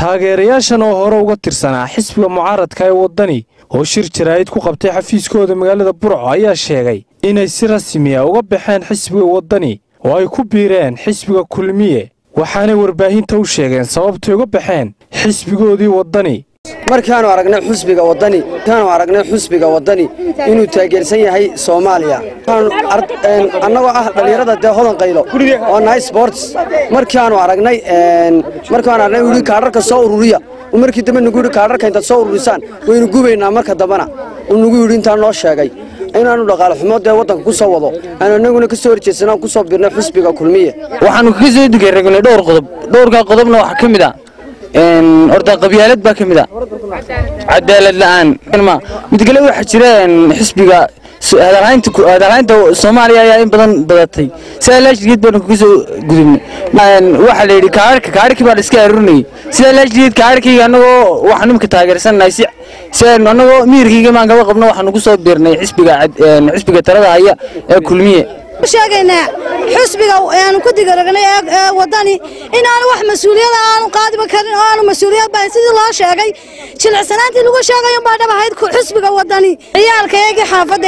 taageerayaashan oo hore uga tirsanaa xisbiga mucaaradka ee waddani oo shir jaraa'id ku qabtay xafiiskooda magaalada burco ayaa sheegay inay si rasmiya uga baxeen xisbiga waddani oo ay ku biireen xisbiga kulmiye waxaanay warbaahinta u sheegeen sababtay uga baxeen xisbigoodii waddani markaanu aragnay xusbiga waddani markaanu aragnay xusbiga waddani inuu taageersan yahay soomaaliya annagoo ah dhallinyarada dee hodan qaylo oo nahay sports markaanu aragnay markaanu aragnay yidhi kaadharka soo ururiya markii dambe nagu yidhi kaadharka intaad soo ururisaan waynu gubaynaa marka dambena uu nagu yidhi intaa noo sheegay inaanu dhaqaale xumo dee waddanka ku soo wado aanu annaguna ka soo horjeedsanaan ku soo birnay xusbiga kulmiye waxaanu kaga soo digaregnay dhowr qodob dhowrkaa qodobna waxaa ka mid a horta qabyaalad baa ka mid a cadaalad la'aan mid kale waxaa jira xisbiga hadalhaynta soomaaliya ayaa in badan badatay sidaa laashgeed baanu kaga soo gudubnay waxaa la yidhi kaararka kaararkii baa la iska arurinayay sidaa laashgeed kaararkayga annagoo waxaan imika taageersannahay si si aynu annagoo miirkayga maan kaba qabno waxaanu ku soo biirnay xisbiga xisbiga talada haya ee kulmiye sheegaynaa xusbiga aanu ku digaragnay ee waddani inaanu wax mas-uuliyada aanu qaadiba karin oo aanu mas-uuliyad bahayn sidii loo sheegay jilicsanaantii lagu sheegayo baa dhab ahayd xusbiga waddani ciyaalka eegii xaafadda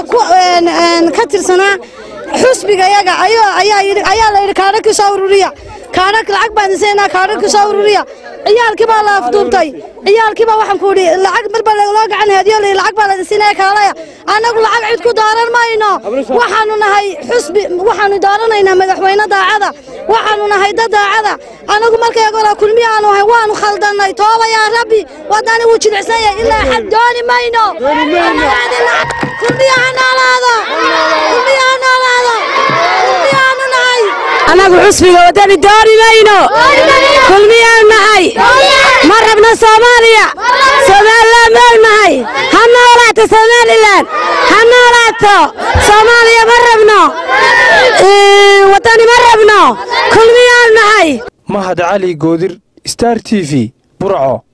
ee ka tirsanaa xusbiga yaga ayaa la yidhi kaadharkii soo ururiya kaadharka lacag baan disaynaa kaadharkii soo ururiya ciyaalkii baa la afduubtay ciyaalkii baa waxaan ku idhi lacag marba loo gacan haadiyo la lacag baa la disinaya kaalaya annagu lacag cid ku dooran mayno waxaanu nahay xusbi waxaanu dooranaynaa madaxweyne daacada waxaanu nahay dad daacada annagu markaygola kulmiya aanu ahay waanu khaldannay tooba yaa rabbi waddani wuu jilicsan yahay ilaa xad dooni mayno kulmiya ha noolaado kulmiya ha noolaado kulmiyaanu nahay annagu xusbiga waddani dooni mayno kulmiyaan nahay ma rabno soomaaliya somalilan moog nahay ha noolaato somalilan ha noolaato soomaaliya ma rabno waddani ma rabno kulmiyaan nahay mahad cali goodir star t v burco